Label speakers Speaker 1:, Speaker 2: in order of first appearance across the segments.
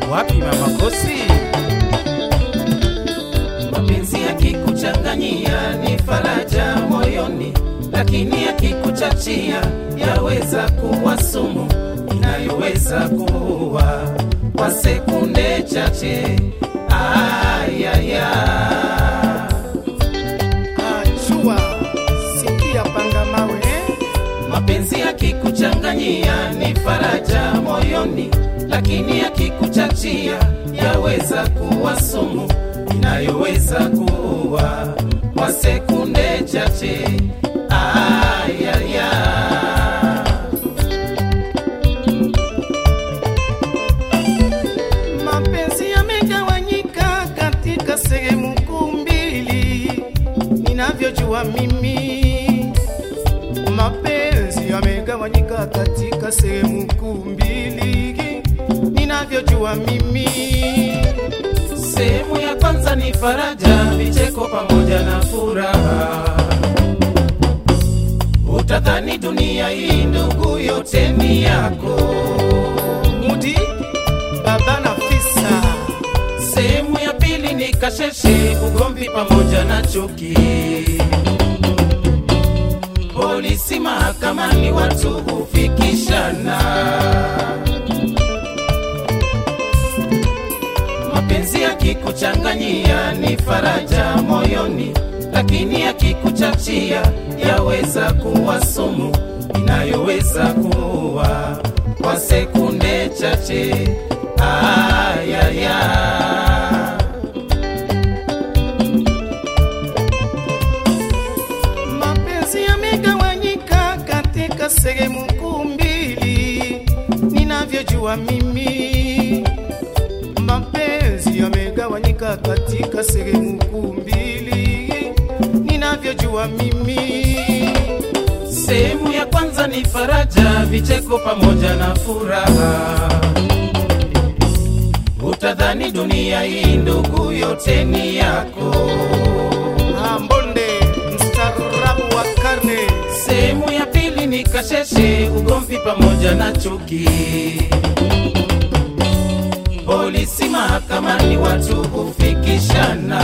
Speaker 1: wapi mama Kosi?
Speaker 2: mapenzi yakikuchanganyia ni faraja moyoni, lakini yakikuchachia yaweza kuwa sumu inayoweza kuua kwa sekunde chache. Ayaya,
Speaker 3: Achua, sikia panga mawe eh?
Speaker 2: mapenzi yakikuchanganyia ni faraja moyoni, lakini yakikuchachia yaweza kuwa sumu inayoweza kuua kwa sekunde chache. Ayaya.
Speaker 3: Mapenzi yamegawanyika katika sehemu kuu mbili, ninavyojua mimi. Mapenzi yamegawanyika katika sehemu kuu mbili, ninavyojua mimi.
Speaker 2: Sehemu ya kwanza ni faraja, vicheko pamoja na furaha. Utadhani dunia hii ndugu yote ni yako.
Speaker 3: Mudi baba na fisa,
Speaker 2: Sehemu ya pili ni kasheshe, ugomvi pamoja na chuki. Polisi mahakamani, watu hufikishana. Mapenzi yakikuchanganyia ni faraja moyoni, lakini yakikuchachia yaweza kuwa sumu inayoweza kuua kwa sekunde chache. Ayaya.
Speaker 3: mapenzi yamegawanyika katika sehemu kuu mbili, ninavyojua mimi. Mapenzi yamegawanyika katika sehemu kuu mbili, ninavyojua mimi.
Speaker 2: Sehemu ya kwanza ni faraja, vicheko pamoja na furaha. Utadhani dunia hii ndugu yote ni yako.
Speaker 3: Ambonde mstaarabu wa karne,
Speaker 2: Sehemu ya pili ni kasheshe, ugomvi pamoja na chuki. Polisi mahakamani, watu hufikishana.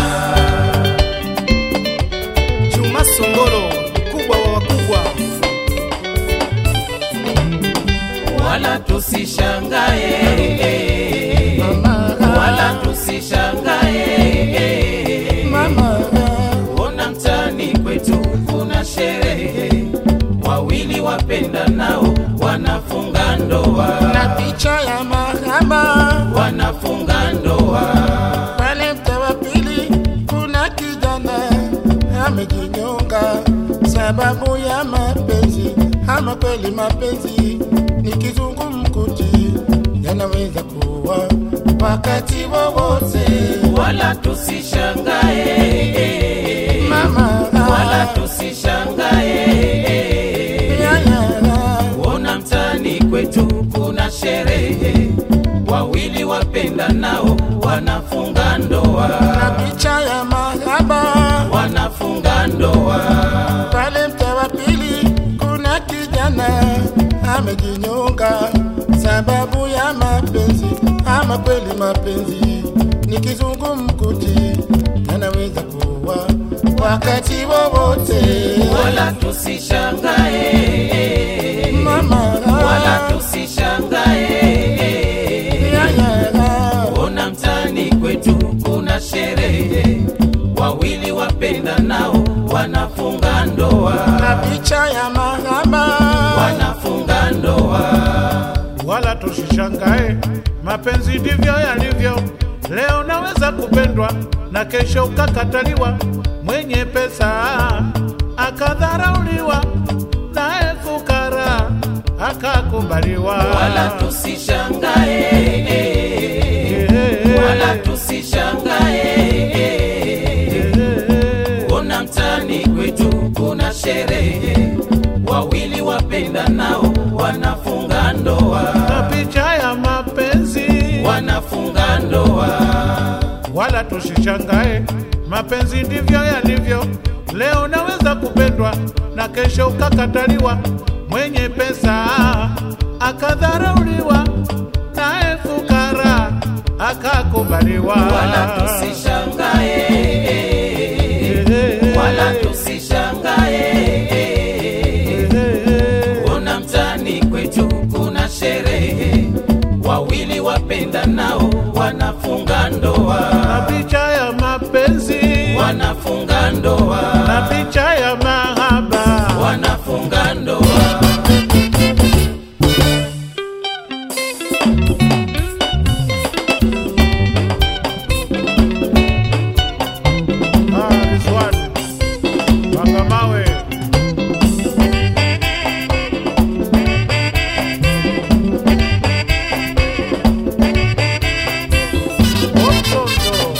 Speaker 3: Juma Songoro, mkubwa wa wakubwa.
Speaker 2: wala tusishangae, wala tusishangae, ona mtaani kwetu kuna sherehe, wawili wapenda nao wanafunga ndoa,
Speaker 4: na picha ya mahaba
Speaker 2: wanafunga ndoa.
Speaker 4: pale mtaa wa pili kuna kijana amejinyonga sababu ya mapenzi ama kweli mapenzi ni kizungumkuti yanaweza kuwa wakati wowote
Speaker 2: wala tusishangae,
Speaker 4: mama
Speaker 2: wala tusishangae,
Speaker 4: yaya
Speaker 2: ona mtaani kwetu kuna sherehe, wawili wapenda nao wanafunga
Speaker 4: na
Speaker 2: ndoa,
Speaker 4: picha ya mahaba
Speaker 2: wanafunga ndoa.
Speaker 4: pale mtaa wa pili kuna kijana amejinyonga sababu ya mapenzi ama kweli mapenzi ni kizungumkuti yanaweza kuwa wakati wowote
Speaker 2: wala tusishangae,
Speaker 4: mama
Speaker 2: wala tusishangae,
Speaker 4: yaya
Speaker 2: ona mtaani kwetu kuna sherehe, wawili wapenda nao wanafunga ndoa,
Speaker 4: na picha ya mahaba
Speaker 2: wanafunga ndoa.
Speaker 5: wala tusishangae, mapenzi ndivyo yalivyo. Leo naweza kupendwa na kesho ukakataliwa, mwenye pesa akadharauliwa, naye fukara akakubaliwa.
Speaker 2: wala tusishangae, wala tusishangae, ona mtaani kwetu kuna sherehe, wawili wapenda nao wanafunga ndoa,
Speaker 5: na picha ya mapenzi
Speaker 2: wanafunga ndoa.
Speaker 5: wala tusishangae, mapenzi ndivyo yalivyo. Leo naweza kupendwa na kesho ukakataliwa, mwenye pesa akadharauliwa, naye fukara akakubaliwa
Speaker 2: wala tusishangae wala tusishangae ona mtani kwetu kuna sherehe wawili wapenda nao wanafunga
Speaker 5: na
Speaker 2: ndoa
Speaker 5: picha ya mapenzi
Speaker 2: wanafunga ndoa
Speaker 5: na picha ya mahaba
Speaker 2: wanafunga ndoa
Speaker 5: Ah, Rizwan Wangamawe Otondo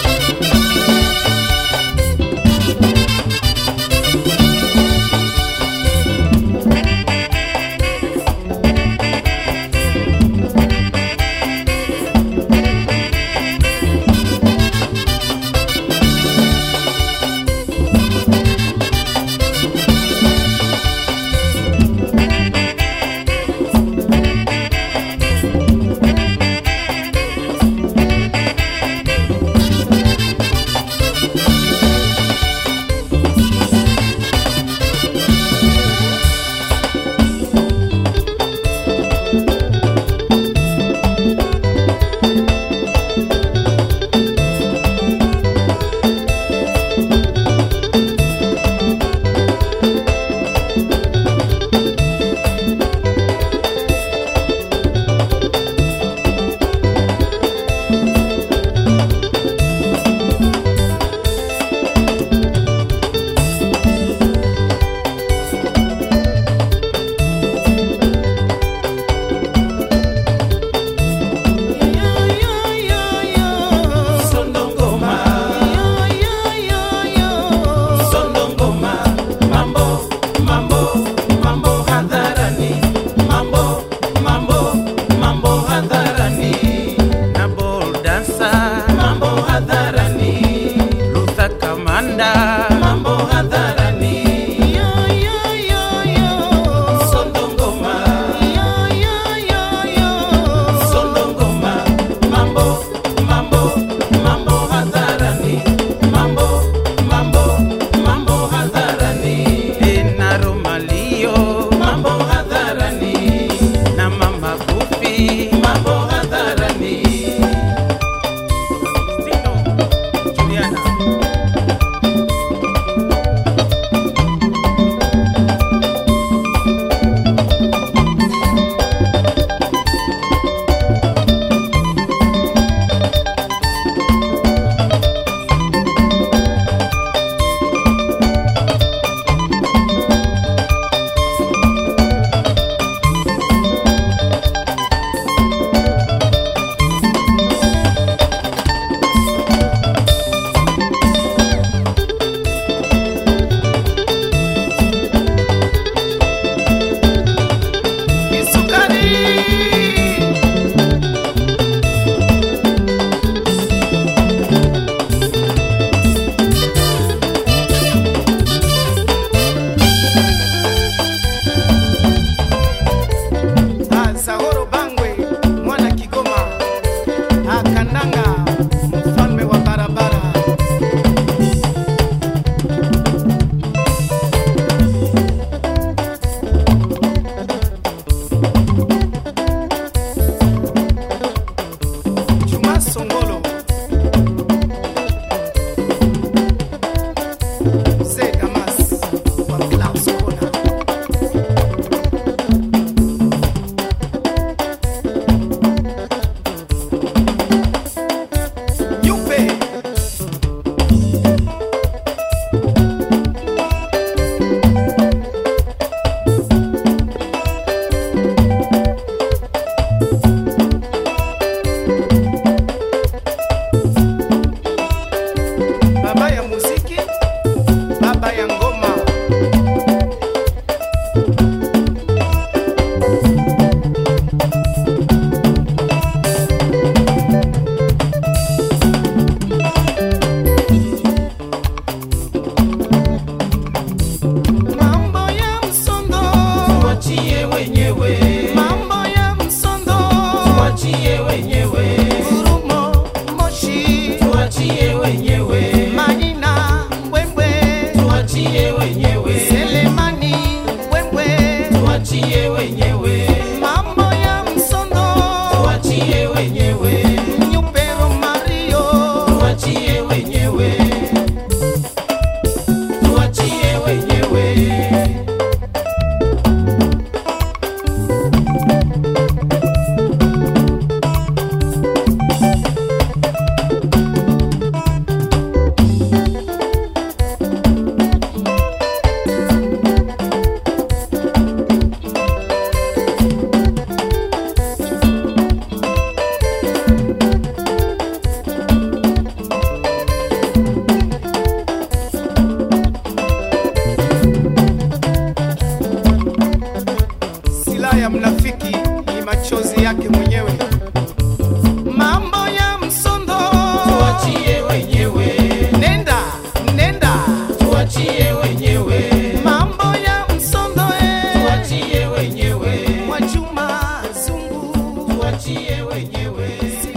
Speaker 2: tuachie wenyewe.